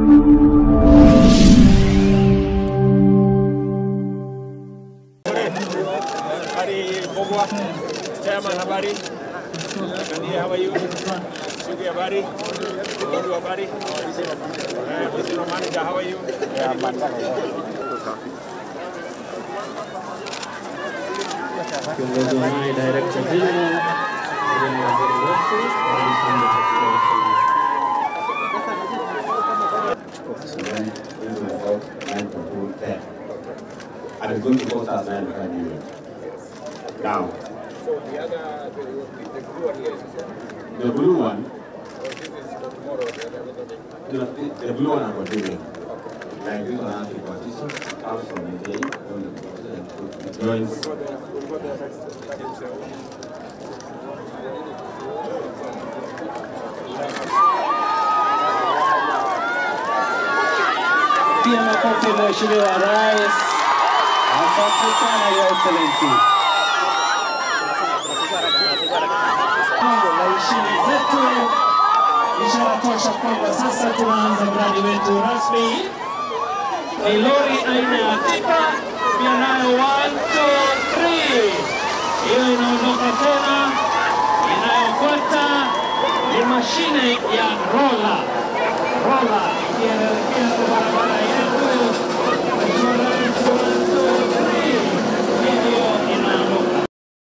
Habari Bogwa, Chairman habari. Kania how are you? Sugi habari. Bodu habari. Eh, Mr. Manager how are you? Kiongozi wa naye Director General William Waziri wetu Alexander then this will vote nine to two ten. And it's going to cost us nine hundred million. Now, So the other, the, the blue one here is the blue one, this is for tomorrow, the other one. the, the blue one I'm doing. Like this one has the position, comes from the day, from the position, and it joins. For the, for the next, that is, uh, Pia makofi Mheshimiwa Rais. Asante sana Your Excellency. Pango la ishini zetu, ishara tosha kwamba sasa tunaanza mradi wetu rasmi. Ni lori aina ya tipa, pia nayo 1 2 3 hiyo inaondoka tena. Inayofuata ni mashine ya rola rola ikielekea kwa barabara yetu. Mheshimiwa Rais, 1 2 3 hivyo inaondoka.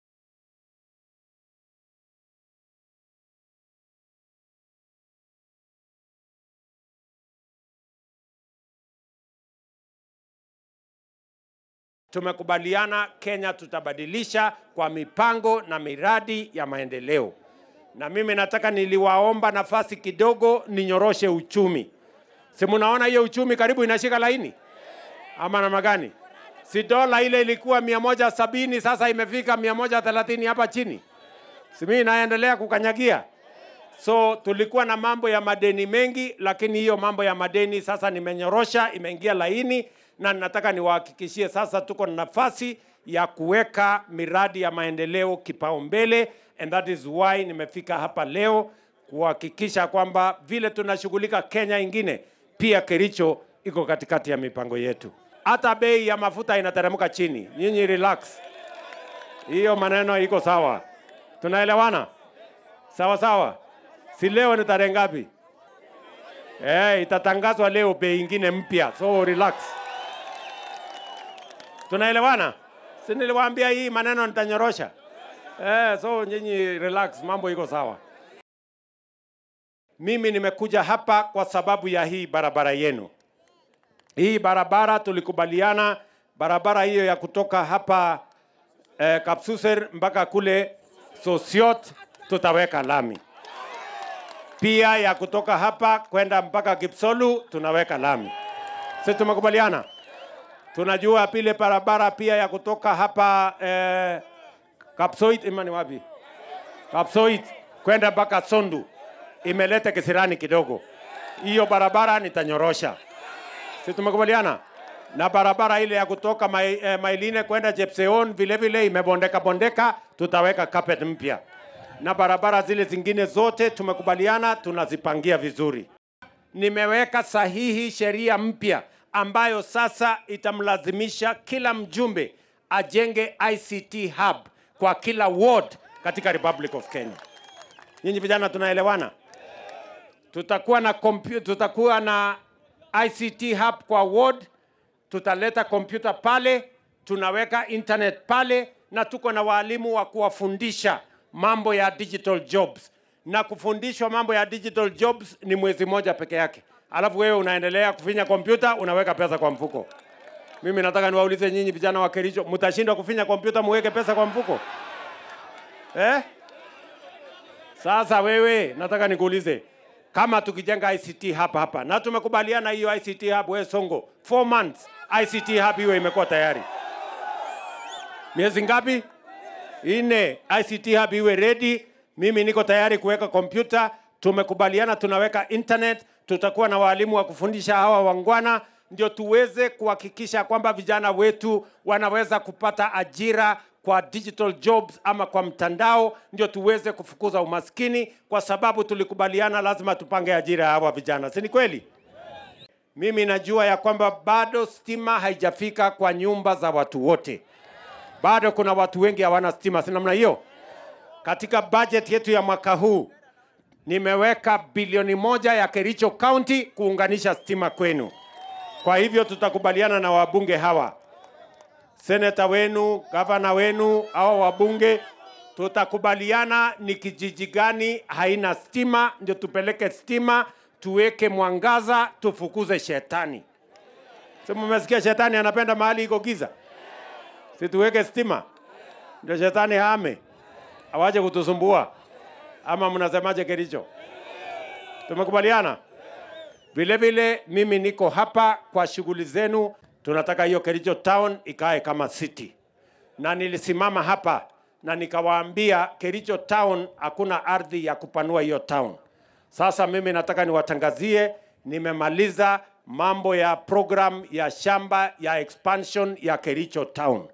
tumekubaliana Kenya tutabadilisha kwa mipango na miradi ya maendeleo. Na mimi nataka niliwaomba nafasi kidogo ninyoroshe uchumi. Si mnaona hiyo uchumi karibu inashika laini ama namna gani? Si dola ile ilikuwa mia moja sabini sasa imefika mia moja thelathini hapa chini, si mimi naendelea kukanyagia. So tulikuwa na mambo ya madeni mengi, lakini hiyo mambo ya madeni sasa nimenyorosha, imeingia laini, na nataka niwahakikishie sasa tuko na nafasi ya kuweka miradi ya maendeleo kipaumbele, and that is why nimefika hapa leo kuhakikisha kwamba vile tunashughulika Kenya ingine, pia Kericho iko katikati ya mipango yetu. Hata bei ya mafuta inateremka chini, nyinyi relax, hiyo maneno iko sawa, tunaelewana sawa sawa. Si leo ni tarehe ngapi? Eh, itatangazwa leo bei ingine mpya, so relax. Tunaelewana? Si niliwaambia hii maneno nitanyorosha. Eh, so nyinyi relax, mambo iko sawa. Mimi nimekuja hapa kwa sababu ya hii barabara yenu. Hii barabara tulikubaliana, barabara hiyo ya kutoka hapa eh, Kapsuser mpaka kule Sosiot tutaweka lami pia ya kutoka hapa kwenda mpaka Kipsolu tunaweka lami. Si tumekubaliana? Tunajua pile barabara pia ya kutoka hapa eh, Kapsoit ima ni wapi? Kapsoit kwenda mpaka Sondu imeleta kisirani kidogo. Hiyo barabara nitanyorosha. Si tumekubaliana? Na barabara ile ya kutoka mai, eh, Mailine kwenda Jepseon vile vile imebondeka bondeka, tutaweka carpet mpya na barabara zile zingine zote tumekubaliana tunazipangia vizuri. Nimeweka sahihi sheria mpya ambayo sasa itamlazimisha kila mjumbe ajenge ICT hub kwa kila ward katika Republic of Kenya. Nyinyi vijana tunaelewana? Tutakuwa na compu- tutakuwa na ICT hub kwa ward, tutaleta kompyuta pale, tunaweka internet pale, na tuko na walimu wa kuwafundisha mambo ya digital jobs. Na kufundishwa mambo ya digital jobs ni mwezi moja peke yake, alafu wewe unaendelea kufinya kompyuta, unaweka pesa kwa mfuko. Mimi nataka niwaulize nyinyi vijana wa Kericho, mtashindwa kufinya kompyuta muweke pesa kwa mfuko eh? Sasa wewe, nataka nikuulize kama tukijenga ICT hapa hapa na tumekubaliana hiyo ICT hub, wewe Songo, 4 months ICT hub hiyo imekuwa tayari. Miezi ngapi? Ine. ICT hub iwe ready. Mimi niko tayari kuweka kompyuta. Tumekubaliana tunaweka internet, tutakuwa na walimu wa kufundisha hawa wangwana, ndio tuweze kuhakikisha kwamba vijana wetu wanaweza kupata ajira kwa digital jobs ama kwa mtandao, ndio tuweze kufukuza umaskini, kwa sababu tulikubaliana lazima tupange ajira ya hawa vijana, si ni kweli? mimi najua ya kwamba bado stima haijafika kwa nyumba za watu wote, bado kuna watu wengi hawana stima, si namna hiyo? Katika budget yetu ya mwaka huu nimeweka bilioni moja ya Kericho County kuunganisha stima kwenu. Kwa hivyo tutakubaliana na wabunge hawa, seneta wenu, gavana wenu, au wabunge, tutakubaliana ni kijiji gani haina stima, ndio tupeleke stima, tuweke mwangaza, tufukuze shetani. Si mmesikia shetani anapenda mahali iko giza? Si tuweke stima ndio shetani hame, awaje kutusumbua? Ama mnasemaje Kericho? Tumekubaliana? Vile vile mimi niko hapa kwa shughuli zenu. Tunataka hiyo Kericho town ikae kama city, na nilisimama hapa na nikawaambia Kericho town hakuna ardhi ya kupanua hiyo town. Sasa mimi nataka niwatangazie, nimemaliza mambo ya program ya shamba ya expansion ya Kericho town.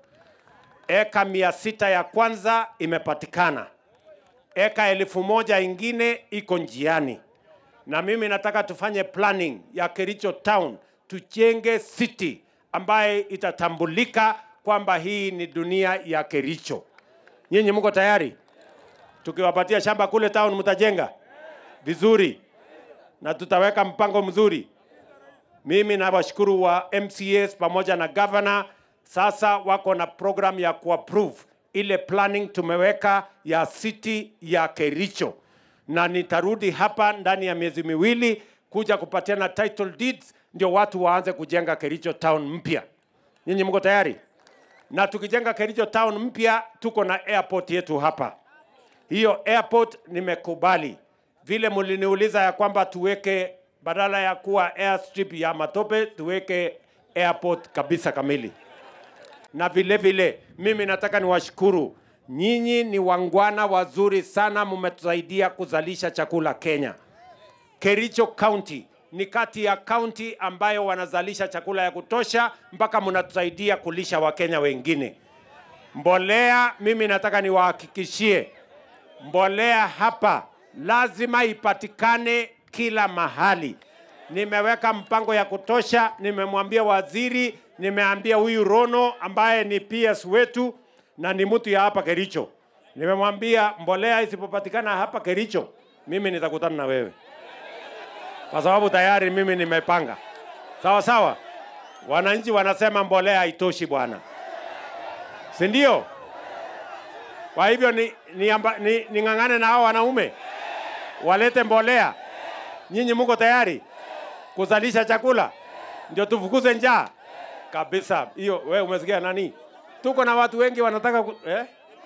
Eka mia sita ya kwanza imepatikana, eka elfu moja ingine iko njiani na mimi nataka tufanye planning ya Kericho town, tujenge city ambaye itatambulika kwamba hii ni dunia ya Kericho. Nyinyi mko tayari? Tukiwapatia shamba kule town, mtajenga vizuri na tutaweka mpango mzuri. Mimi nawashukuru wa MCAs pamoja na governor, sasa wako na program ya kuapprove ile planning tumeweka ya city ya Kericho na nitarudi hapa ndani ya miezi miwili kuja kupatiana title deeds, ndio watu waanze kujenga Kericho town mpya. Nyinyi mko tayari? Na tukijenga Kericho town mpya, tuko na airport yetu hapa. Hiyo airport nimekubali, vile mliniuliza ya kwamba tuweke badala ya kuwa airstrip ya matope, tuweke airport kabisa kamili na vile vile mimi nataka niwashukuru nyinyi, ni wangwana wazuri sana, mmetusaidia kuzalisha chakula Kenya. Kericho County ni kati ya kaunti ambayo wanazalisha chakula ya kutosha, mpaka mnatusaidia kulisha Wakenya wengine. Mbolea, mimi nataka niwahakikishie, mbolea hapa lazima ipatikane kila mahali. Nimeweka mpango ya kutosha, nimemwambia waziri, nimeambia huyu Rono ambaye ni PS wetu na ni mtu ya hapa Kericho, nimemwambia mbolea isipopatikana hapa Kericho, mimi nitakutana na wewe, kwa sababu tayari mimi nimepanga. Sawa sawa, wananchi wanasema mbolea haitoshi bwana, si ndio? Kwa hivyo ni, ni, amba, ni, ning'ang'ane na hao wanaume walete mbolea. Nyinyi muko tayari kuzalisha chakula ndio tufukuze njaa kabisa? Hiyo wewe umesikia nani? Tuko na watu wengi wanataka ku, eh?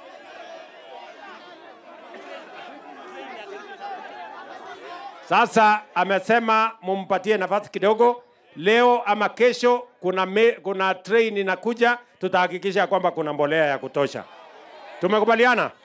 Sasa amesema mumpatie nafasi kidogo leo ama kesho. Kuna, me, kuna train inakuja, tutahakikisha kwamba kuna mbolea ya kutosha. Tumekubaliana?